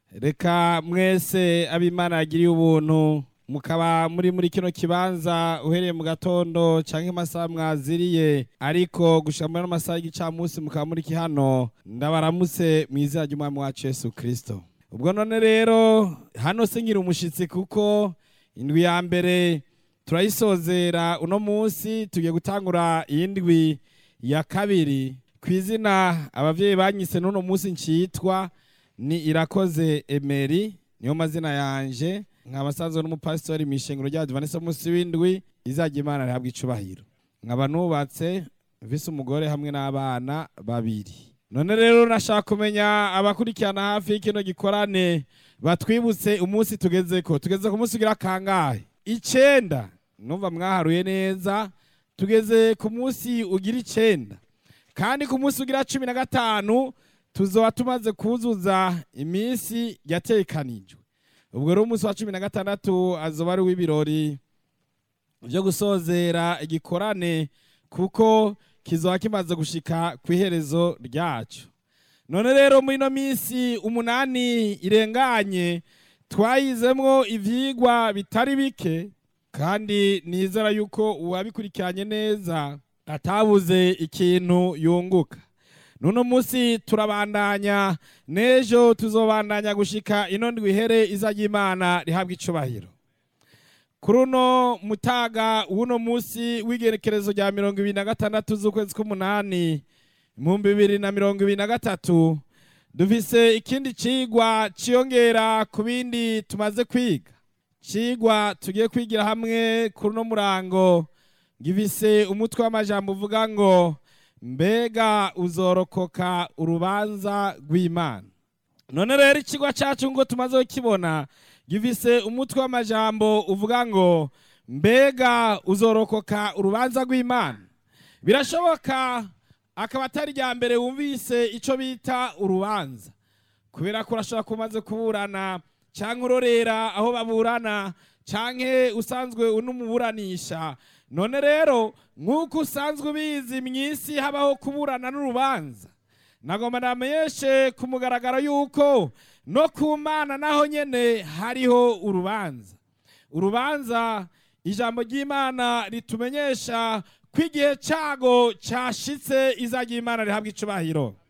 reka mwese abimana yagiriye ubuntu mukaba muri muri kino kibanza uhereye mu gatondo canke amasaha mwaziriye ariko gushika muri ano masaha y'igicamunsi mukaba muri hano ndabaramutse mu izina ry'umwami wacu yesu kristo ubwo none rero hano singira umushitsi kuko indwi ya mbere turayisozera uno munsi tugiye gutangura iyindwi ya kabiri ku izina abavyeyi banyise n'uno munsi ncitwa ni irakoze emeri niyo mazina yanje nkaba sanzwe n'umupasitori mw'ishengero rya Adventiste munsi w'indwi izajya imana rihabwa icubahiro nkaba nubatse mfise umugore hamwe n'abana babiri none rero nashaka kumenya abakurikirana hafi y'ikino gikorane batwibutse umunsi tugezeko tugeze ku munsi ugira kangahe icenda numva mwaharuye neza tugeze ku munsi ugira icenda kandi ku munsi ugira cumi na gatanu tuzoba tumaze kuzuza iminsi yatekanijwe ubwo rero umunsi wa cumi na gatandatu azoba ari uw'ibirori byo gusozera igikorane kuko kizoba kimaze gushika ku iherezo ryacu none rero muri ino minsi umunani irenganye twayizemwo ivyigwa bitari bike kandi nizera yuko uwabikurikiranye neza atabuze ikintu yunguka nuno munsi turabandanya n'ejo tuzobandanya gushika ino ndwi ihere iza ry'imana rihabwa icubahiro kuri uno mutaga w'uno munsi w'igerekerezo rya mirongo ibiri na gatandatu z'ukwezi k'umunani ibihumbi bibiri na mirongo ibiri na gatatu dufise ikindi cigwa ciyongera ku bindi tumaze kwiga cigwa tugiye kwigira hamwe kuri uno murango gifise umutwe w'amajambo uvuga ngo mbega uzorokoka urubanza rw'imana none rero ikigwa cyacu ngo tumaze kukibona gifise umutwe w'amajambo uvuga ngo mbega uzorokoka urubanza rw'imana birashoboka akaba atari rya mbere wumvise icyo bita urubanza kubera ko urashobora kumaze kuburana cyangwa urorera aho baburana cyangwa usanzwe unumuburanisha none rero nk'uko usanzwe ubizi mu isi habaho kuburana n'urubanza nagomba namenyeshe ku mugaragaro y'uko no ku mana naho nyine hariho urubanza urubanza ijambo ry'imana ritumenyesha ko igihe cyago cyashitse izajya imana rihabwa icubahiro